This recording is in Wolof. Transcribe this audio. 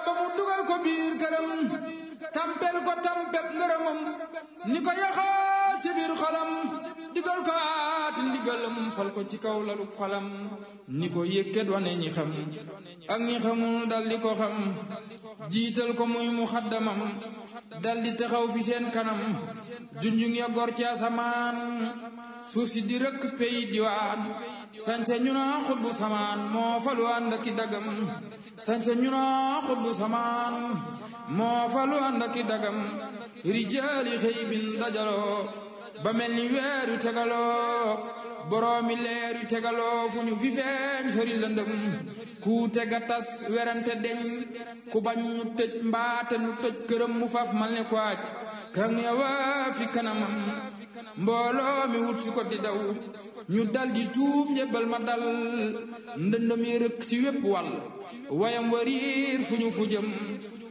ba mu dugal ko biir këram tampel ko tampeb ngërëmam ni ko yaxaa si biir xolam digal ko aati ndigalam fal ko ci kaw lalu xolam ni ko yëkkat wane ñi xam ak ñi xamul dal di ko xam jiital ko muy mu xaddamam dal di taxaw fi seen kanam junjung ya gor ci asamaan suuf si di rëkk pey diwaan sañse ñu naa xutbu samaan moo falu ànd aki dagam sañse ñu naa xutbu samaan moo falu ànd aki dagam rijaali xëy bin dajaloo ba mel ni weer yu tegaloo boroomi leer yu tegaloo fu ñu fi feeñ sori lëndëm ku tega tas werante deñ ku bañ ñu tëj mbaate nu tëj këram mu faf mal ne ko aj kan ya waa fi kanamam mbooloo mi wut si ko di daw ñu dal di tuub njëbbal ma dal ndëndëm yi rëkk ci wépp wàll wayam wariir fu ñu fu jëm